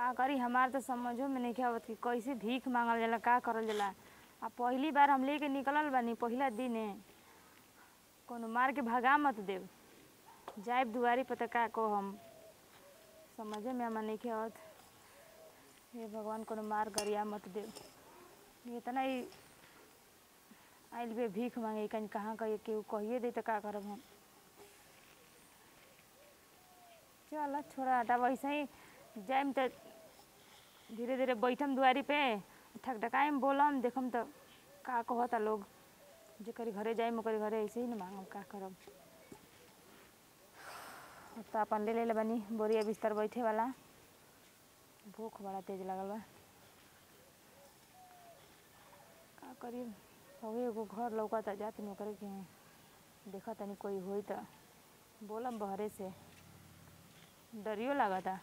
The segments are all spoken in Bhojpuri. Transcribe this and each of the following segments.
का करी हमार तो समझो में नहीं आवत कि कैसे भीख मांगल जाला का करल जाला आ पहली बार हम लेके निकलल बानी पहिला दिने कोनो मार के भगा मत देव जाइब दुआरी पर त का को हम समझे में हमार नहीं आवत हे भगवान कोनो मार गरिया मत देव इतना ही आइल बे भीख मांगे कहीं कहाँ कहिए केहू कहिए दे तो का करब हम चल छोड़ा हटा वैसे ही जाइम तो धीरे धीरे बैठम दुआरी पे ठक ठकाइम बोलम देखम तो का कहता लोग जेकरी घरे जाइम ओकरे घरे ऐसे ही न मांगम का करब अब तो अपन ले ले बनी बोरिया बिस्तर बैठे वाला भूख बड़ा तेज लगल बा का करी हवे एगो घर लौकता जात नौकरी के देखा तनी कोई होई त बोलम बहरे से डरियो लागता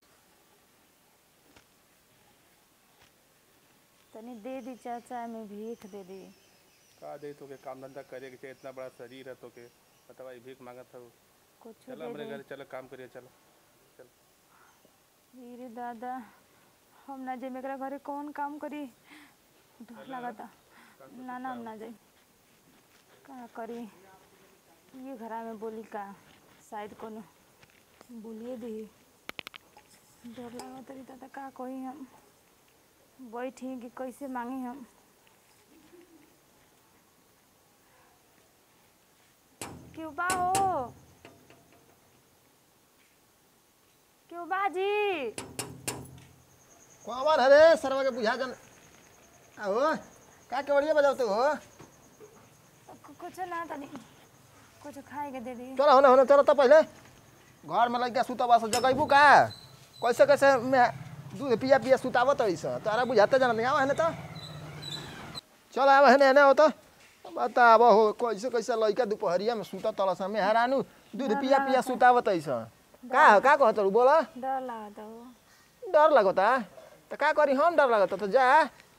तनी दे दी चाचा में भीख दे दी का दे तोके काम धंधा करे के चाहिए इतना बड़ा शरीर है तोके बतावा ई भीख मांगत हो कुछ चल दे हमरे दे घर चलो काम करिए चलो चल रे दादा हम ना जाइम एकरा घरे कौन काम करी डर लागता ना ना हम ना जाई का करी ये घरा में बोली का शायद कोनो बोलिए दी डर लागत रही दादा का कही हम बैठी कि कैसे मांगी हम क्यों बा हो क्यों बाजी कौन हरे सरवा के बुझा जन आहो का के बढ़िया बजावते हो कु- कुछ ना तनी कुछ खाए के दे दी चलो होने होने चलो तो पहले घर में लग गया सुतवा से जगैबू का कैसे कैसे मैं दूध पिया पिया सुतावत रही सा तारा बुझाते जाना नहीं आवा है तो चल आवा है ना हो तो बताब हो कैसे कैसे लइका दोपहरिया में सुता तल सा में हरानु दूध पिया पिया सुतावत रही सा का हो का कहत रू बोला डर लागता हो डर लगता तो का करी हम डर लगता तो जा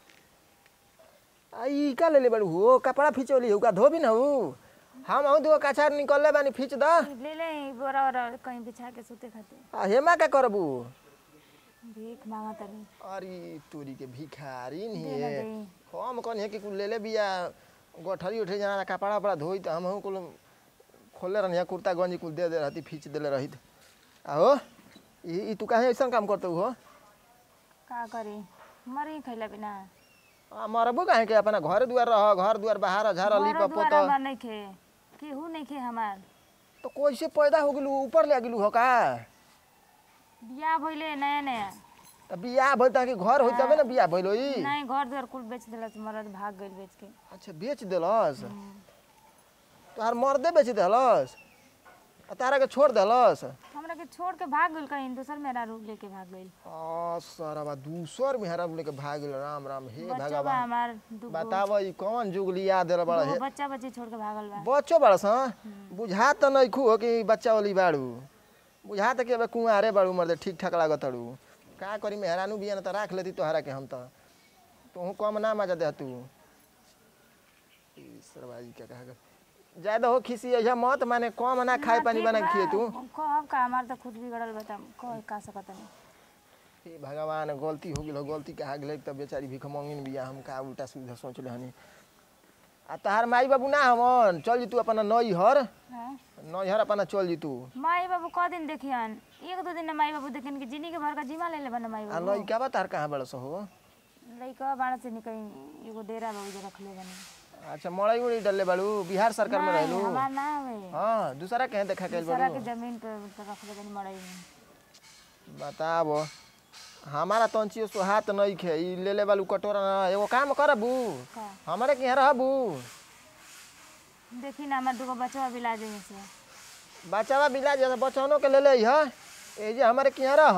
आ ई का ले ले बड़ू हो कपड़ा फिचोली हो का धोबी न हो हम आऊ दुगो कछार निकलले बानी फिच द ले ले ई बोरा ओरा कहीं बिछा के सोते खाते आ हेमा का करबू भीख मांगा तनी अरे तोरी के भिखारी नहीं दे ना है दे हम कौन है कि कुल ले ले बिया गठरी उठे जाना कपड़ा वपड़ा धोई तो हम कुल खोले रहनी कुर्ता गंजी कुल दे दे रहती फिच देले रही आहो ई ई तू काहे ऐसा काम करते हो का करी मरी खैला बिना आ, मरबू काहे के अपना घर दुआर रह घर दुआर बाहर झार अली घरो पपो दुआरा तो बा नहीं खे केहू नहीं खे हमार तो कैसे पैदा हो गेलू ऊपर ले गेलू हो का बियाह भइले नया नया त बियाह भइल ताकि घर होई तबे न बियाह भइल होई नहीं घर दुआर कुल बेच देलस मरद भाग गइल बेच के अच्छा बेच देलस तोहार मर्दे बेच देलस आ तारा के छोड़ देलस हमरा के छोड़ के भाग गइल कहीं दोसर मेरा रूप लेके भाग गइल आ सरवा दूसर मेहरा लेके भाग गेल राम राम हे बच्चा बा भगवान हमार दुगो बताव ई कौन जुग लिया देल बड़ा दुगो हे बच्चा बच्ची छोड़ के भागल बा बच्चो बड़ा सा बुझा त नइखू हो कि बच्चा वाली बाड़ू बुझा त कि अब कुंवारे बाड़ू मर्दे ठीक ठाक लागत अड़ू का करी मेहरानू बिया न त राख लेती तोहरा के हम त तोहू कम ना मजा दे तू ई सरवाजी क्या कहा ज्यादा हो खिसी ऐसा मत माने कम ना खाए पानी बना के खिए तू कहब का हमार तो खुद बिगड़ल बता कह का सकत नहीं हे भगवान गलती हो गेल हो गलती कहा गेल तब बेचारी भिख मंगिन बिया हम का उल्टा सीधा सोचले हनी आ तहार माई बाबू ना हमन चल जी तू अपना नई हर हाँ? नई हर अपना चल जी तू माई बाबू क दिन देखियन एक दो दिन ना माई बाबू देखियन कि जिनी के भर का जिमा ले ले बना माई आ बाबू लइका बा तार कहाँ बड़ा हो लइका बाड़ा से निकल एगो डेरा बाबू जे रखले बनी अच्छा मड़ई उड़ी डलले बाड़ू बिहार सरकार में नहीं, रहलू हमार ना हवे हाँ दूसरा कहीं देखा के सारा बाड़ू के जमीन पे पे रखले बनी मड़ई में बताब हमारा तंचियो सोहात नहीं खे ई ले ले बालू कटोरा ना एगो काम करबू का हमारे के यहाँ रहबू देखी ना हमार दुगो बच्चा भी ला जाइए से बचावा बिला जैसे बचौनों के ले ले ह ए जे हमारे के यहाँ रह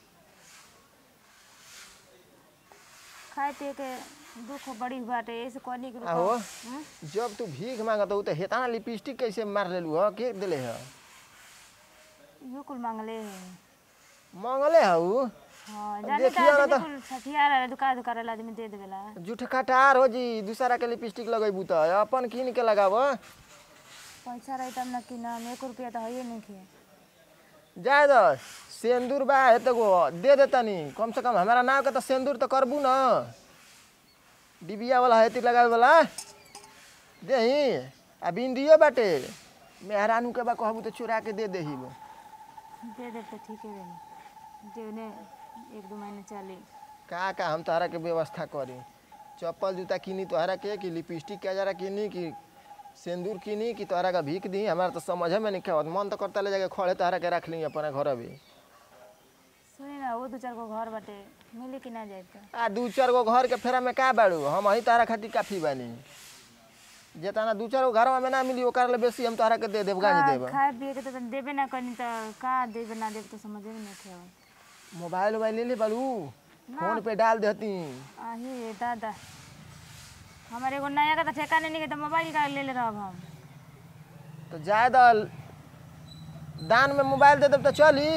खाए पिए के दुख बड़ी बाटे ऐसे कहनी के आहो। हम्म? जब तू भीख मांगत हो तो हेताना लिपस्टिक कैसे मार लेलू ह के देले ह इहो कुल मांगले है मंगले हऊ हाँ अब जाने देखिए ना तो तो- कुल छठियार है दुकान दुकान आदमी दे देवेला जूठ खटार हो जी दूसरा के लिपस्टिक लगेबू त अपन किन के लगाब पैसा रही तब न कि ना एक रुपया तो है नहीं खे जाए दो सिंदूर बा है तो गो दे दे तनी कम से कम हमारा नाम के तो सिंदूर तो करबू न डिबिया वाला है लगावे वाला देही आ बिंदियो बाटे मेहरानू के बा कहबू तो चुरा के दे देही दे दे तो ठीक है देनी जेवने एक दो महीने चली का का हम तोहरा के व्यवस्था करी चप्पल जूता किनी तोहरा के कि लिपस्टिक के जरा किनी कि सिंदूर किनी कि तोहरा का भीख दी हमारा तो समझ में नहीं आवत मन तो करता ले जाके खड़े तोहरा के रख ली अपने घर भी सुनी ना वो दो चार गो घर बाटे मिली कि ना जाए तो आ दू चार गो घर के फेरा में का बाड़ू हम वही तोहरा खातिर काफी बानी जेतना दू चार गो घर में ना मिली ओकर ले बेसी हम तोहरा के दे देब गांज का- देब खाए पिए के तो तनी देबे ना करनी तो का देबे ना देबे तो समझे में नहीं आवत मोबाइल वोबाइल ले ले बालू फोन पे डाल देती आही दादा हमारे एगो नया का तो ठेका नहीं के तो मोबाइल का ले ले रहब हम तो जाए दल दान में मोबाइल दे देब तो चली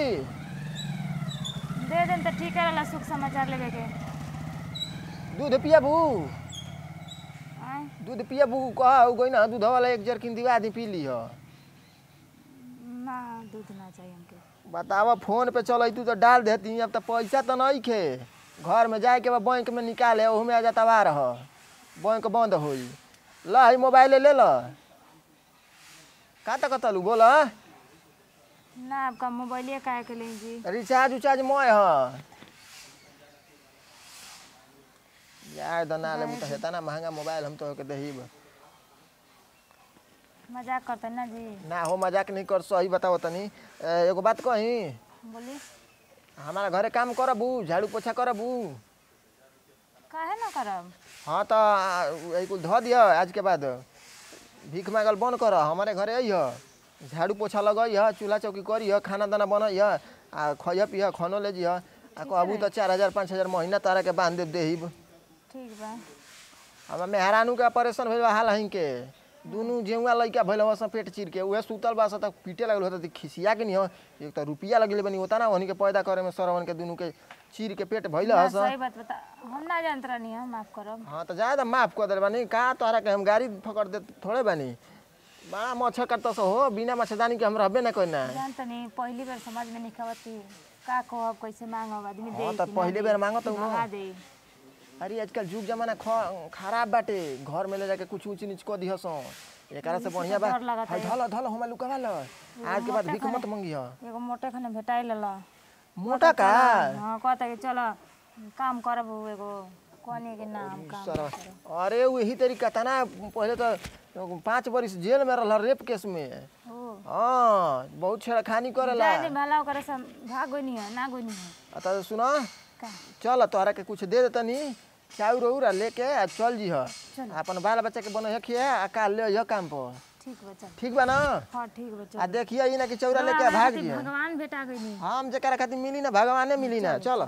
दे देन तो ठीक है सुख समाचार लेवे के दूध पियाबू आय दूध पियाबू कह गई ना दूध वाला एक जरकिन दिवा दी पी ली ना दूध ना चाहिए हमके बतावा फोन पे चल तू तो डाल देती अब तो पैसा तो नहीं खे घर में जाए के बाद बैंक में निकाले ओहू में आ जाता बार रह बैंक बंद होई ल है मोबाइल ले ल का तक तलू बोल ना आपका मोबाइल काहे के लें जी रिचार्ज उचार्ज मोय ह यार दना ले तो हेता ना महंगा मोबाइल हम तो के दहीब मजाक करते ना जी ना हो मजाक नहीं कर सही बताओ तनी ए, एगो बात कही बोली हमारा घरे काम करबू झाड़ू पोछा करबू काहे ना करब हाँ तो आ, उ- कुल धो दिह आज के बाद भीख मांगल बंद कर हमारे घरे अइह झाड़ू पोछा लगइह चूल्हा चौकी करिह खाना दाना बनइह आ खइह पिह खानो ले जिह आ कहबू तो चार हजार पाँच हजार महीना तारा के बांध देब देहिब ठीक बा हमार मेहरानू के ऑपरेशन भइल बा हाल हहीं के दुनू जेउआ लइका भइल हवा पेट चीर के उहे सुतल बा तक पीटे लगल होता खिसिया के नहीं हो एक तो रुपया लगले बनी होता ना वही के पैदा करे में सरवन के दुनू के चीर के पेट भइल ना, हस सही बात बता हम ना जानत रहनी हम माफ करब हाँ तो जाए तो माफ कर दे बानी का तोहरा के हम गाड़ी पकड़ दे थोड़े बानी बड़ा मच्छर काटता सो हो बिना मच्छरदानी के हम रहबे ना करना जानत नहीं पहली बार समझ में नहीं आवत कि का कहब कैसे मांगब आदमी दे हाँ तो पहली बेर मांगत हूँ ना। भगा दे अरे आजकल जुग जमाना ख- खराब बाटे घर में ले जाके कुछ ऊंच नीच को दिह सो एकरा से बढ़िया बा डर लागता हाय धल धल हम लुकावा ल आज के बाद भीख मत मंगी ह एगो मोटे खाने भेटाई लला मोटा का हाँ कहता कि चलो काम करब एगो कहनी कि ना हम काम सरवा अरे वही तरीका तना पहले तो पाँच बरिस जेल में रहल रेप केस में हो हाँ बहुत छेड़खानी करेला जाए दे भला ओकरे से भाग गई नहीं है ना गई नहीं है आ तो सुना का चल तोहरा के कुछ दे देतनी चाउर उर आ लेके आ चल जी चल। अपन बाल बच्चा के बने खिया आ काल ले यह काम पर ठीक बा चल ठीक बा ना हाँ ठीक बा चल आ देखिए ई ना कि चौरा लेके आ हमरा भाग खातिर जी भगवान भेटा गई नहीं हम जकरा खातिर मिली ना भगवाने मिली ना चल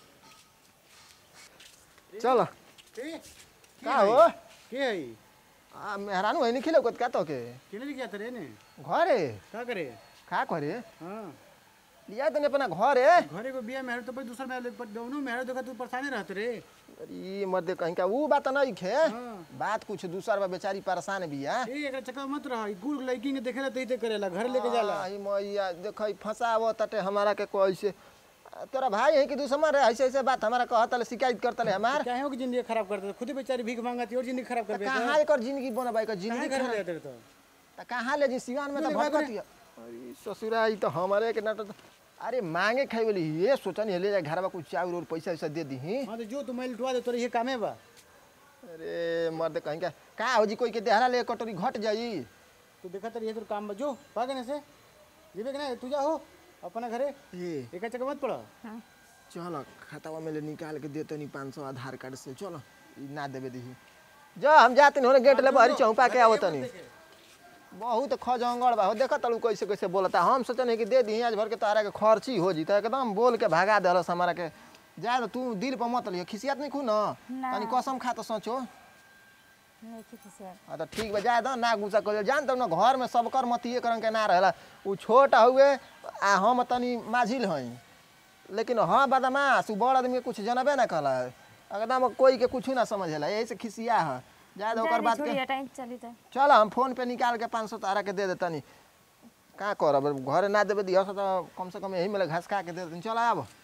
चल का हो के है आ मेहरानू है नहीं खिले का तो के केने लिखा था रे ने घरे का करे का करे हाँ लिया तने अपना घरे घरे को बिया मेहर तो भाई दूसरा मेहर पर दोनों मेहर देखा तू परेशानी रहत रे अरे मर्दे कहीं का ऊ बात नहीं खे हाँ। बात कुछ दूसर बा बेचारी परेशान बिया ए एकरा चक्कर मत रह ई गुड़ लड़की के देखेला तई करेला घर लेके जाला आई मैया देख फंसाव तटे हमारा के कैसे तोरा भाई है कि दूसरा रे ऐसे ऐसे बात हमारा कहत ले शिकायत करत ले हमार काहे हो कि जिंदगी खराब कर दे खुद ही बेचारी भीख मांगती और जिंदगी खराब कर दे कहाँ एकर जिंदगी बनबाई कर जिंदगी काहे घर खराब- ले जाते तो त कहाँ ले जी सिवान में तो बोले, भटकत हिय। अरे ससुरा ई तो हमारे के नाटक अरे मांगे खाई बोली ये सोचनी ले जाए घर में कुछ चाउर और पैसा वैसा दे दी हां तो जो तू मैल उठवा दे तोरे ये कामे बा अरे मर्द कहीं का का हो जी कोई के देहरा ले कटोरी घट जाई तू देखा तर ये तो काम बा जो भागने से जीवे के ना तू जा हो अपना घरे ये एका चक्कर मत पड़ा हाँ चल खातावा में ले निकाल के देते नहीं पाँच सौ आधार कार्ड से चलो ई ना देवे दी जा हम जाते नहीं गेट ले बहरी चौपा के आवत नहीं बहुत खजंगड़ बा हो देखा तलू कैसे कैसे बोलता हम सोचने कि दे दी आज भर के तारा के खर्ची हो जी तो एकदम बोल के भगा दलस हमारा के जा तो तू दिल पर मत लियो खिसियात नहीं खू न ना। तनी कसम खा तो सोचो नहीं खेती से हाँ तो ठीक बा जा दो ना गुस्सा कर जान तब ना घर में सबकर मतिए करन के ना रहेला उ छोट हुए आ हम तनी माझिल हई लेकिन हाँ बदमाश उ बड़ आदमी के कुछ जनबे ना कला एकदम कोई के कुछ ना समझेला यही से खिसिया है जा दो ओकर बात के छोड़ी हटाई चली तो चल हम फोन पे निकाल के पाँच सौ तारा के दे देतनी का करब घरे ना देबे दिहस त कम से कम यही में घास खा के दे देती चल आब